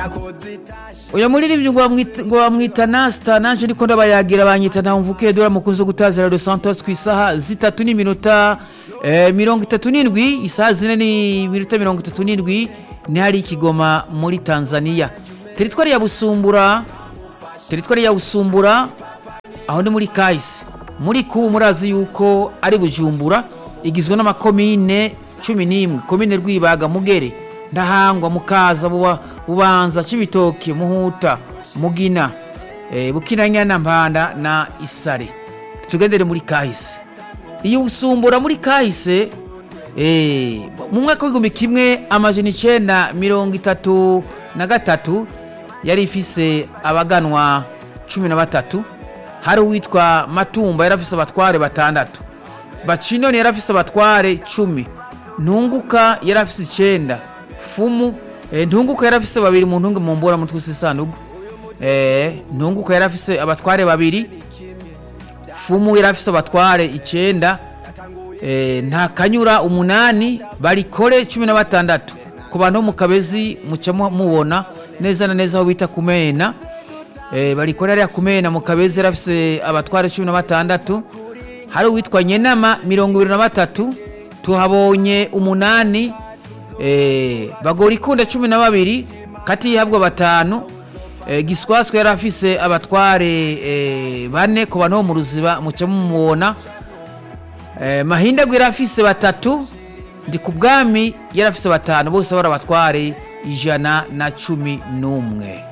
uyu muririmbyi ngo bamwita- ngo bamwita nasita naje ndiko ndabayagira banyita ntamvukiye dore mukunzi wo gutazira Los Santos ku isaha zitatu n'iminota eh, mirongo itatu n'indwi isaha zine n'iminota mirongo itatu n'indwi ni hari ikigoma muri tanzania teritwari ya busumbura teritwari ya busumbura aho ni muri kahise muri kubu murazi yuko ari bujumbura igizwe n'amakomine cumi n'imwe komine rwibaga mugere ndahangwa mukaza Buba- bubanza cibitoke muhuta mugina eh, bukinanyana mpanda na isare tugendere muri kahise iyo usumbura muri kahise eh, mu mwaka w'igihumbi kimwe amajana icenda mirongo itatu na gatatu yari ifise abaganwa cumi na batatu hari uwitwa matumba yari afise abatware batandatu bacinoni yari afise abatware cumi ntunguka yari afise icenda fumu eh, ntunguka yari afise babiri mu ntunge mu mbura mutwe w'isanduku eh, ntunguka yari afise abatware babiri fumu yari afise abatware icenda eh, nta kanyura umunani barikore cumi na batandatu ku bantu bo mu kabezi muca mu- mubona neza na neza aho bita kumena eh, barikore hariya kumena mu kabezi yari afise abatware cumi na batandatu hari uwitwa nyenama mirongo ibiri na batatu tuhabonye umunani eh, bagora ikunda cumi na babiri katihabwa batanu eh, giswaswe yari afise abatware eh, bane ku bantu bo mu ruziba muca mumubona eh, mahindagwe yari afise batatu ndi ku bwami yari afise batanu bose bari abatware ijana na cumi n'umwe